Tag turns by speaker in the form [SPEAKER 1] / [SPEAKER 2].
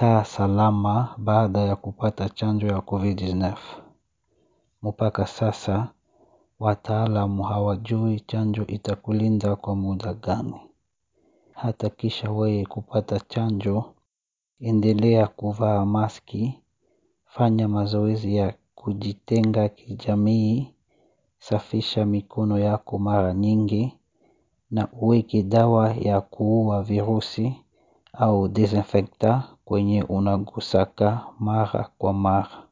[SPEAKER 1] alikaa salama baada ya kupata chanjo ya Covid-19. Mpaka sasa wataalamu hawajui chanjo itakulinda kwa muda gani. Hata kisha wewe kupata chanjo, endelea kuvaa maski, fanya mazoezi ya kujitenga kijamii, safisha mikono yako mara nyingi na uweke dawa ya kuua virusi au disinfectant kwenye unagusaka mara kwa mara.